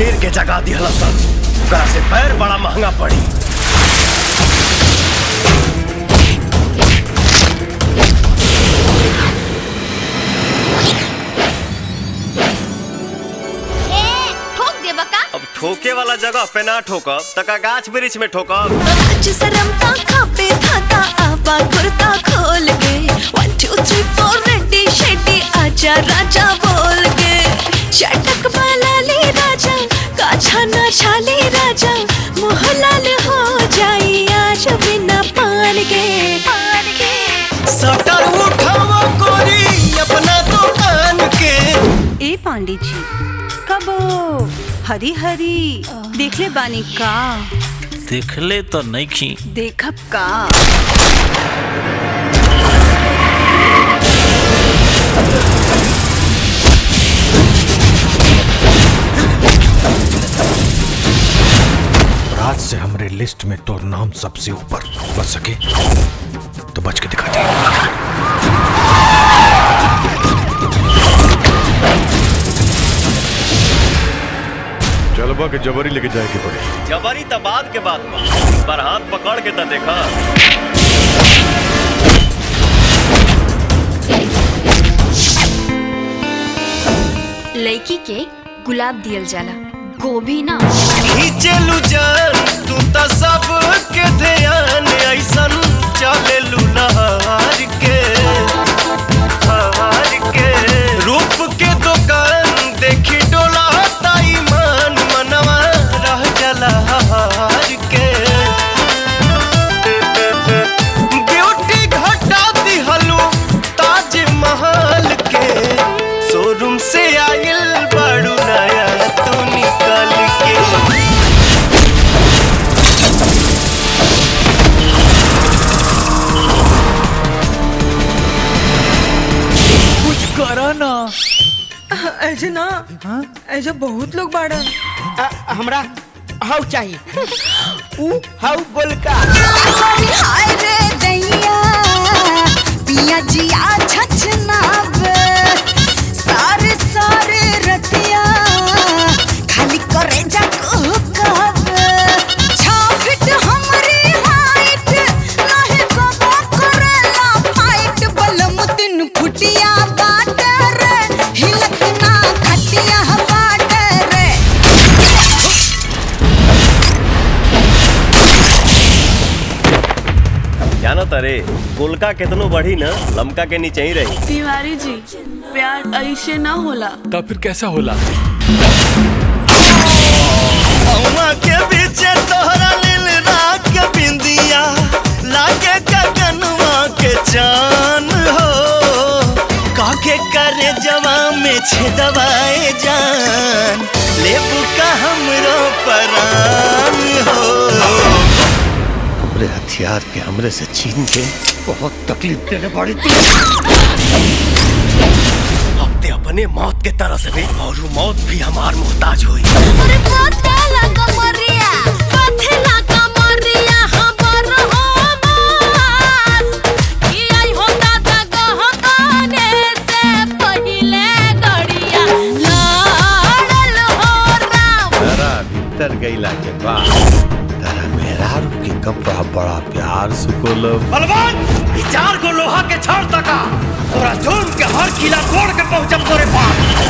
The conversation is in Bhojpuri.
शेर के जगा दिहला सन ओकरा से पैर बड़ा महंगा पड़ी ठोक दे बका अब ठोके वाला जगह पे ना ठोकब तका गाछ वृक्ष में ठोकब आज सरमता खापे खाता आवा कुर्ता खोल के one two three four ready शेडी आजा राजा बोल के चटक वाला ले राजा काछा ना छाले राजा मोहलाल हो जाई आज बिना पान के पान के सटर उठावा कोरी अपना दुकान के ए पांडे जी कब हरी हरी देखले बानी का देखले तो नहीं खी देखब का रात से हमरे लिस्ट में तो नाम सबसे ऊपर बच सके तो बच के दिखा दे चलबा के जबरी लेके जाए के पड़े जबरी त बाद के बात बा पर हाथ पकड़ के त देखा लड़की के गुलाब दियल जाला गोभी ना खींचलू जान तू त सब के ध्यान ऐसन चलेलू नहार के हार के रूप के दुकान देखी डोला ताई मान मनवा रह जला हार के ब्यूटी घटा दिहलू ताज महल के शोरूम से आइल बड़ू नया तू निकल के कुछ करा ना ऐसे ना ऐसे बहुत लोग बाड़न हमरा हाउ चाहिए ऊ हाउ गोलका हाय रे दैया पिया जिया छछनावे सारे सारे रतिया खाली करे जा कहकावे छा फिट हमरी हाइट नहीं कबो करेला फाइट बलम तीन फुटिया बाट रे हिलत ना खटिया बाट रे जानो तरे गोलका केतनो बढ़ी ना लमका के नीचे ही रही तिवारी जी प्यार ऐसे ना होला तब फिर कैसा होला अम्मा के पीछे तोहरा नील रात के बिंदिया लागे गगनवा के चान हो काके करे जवा में छेदवाए जान लेबू का हमरो परान हो हमरे हथियार के हमरे से छीन के बहुत तकलीफ देने पड़ी तू अब ते अपने मौत के तरस में और वो मौत भी हमार मोहताज हुई अरे पतेला कमरिया पतेला कमरिया हमर हो मास ई आई हो दादा गहकाने से पहिले गड़िया लड़ल हो राम तारा भीतर गईला के बाद तारा मेहरारू के कपड़ा बड़ा प्यार से कोलब बलवान ये चार को लोहा के छड़ तका तोरा जोन के हर किला तोड़ के पहुंचम तोरे पास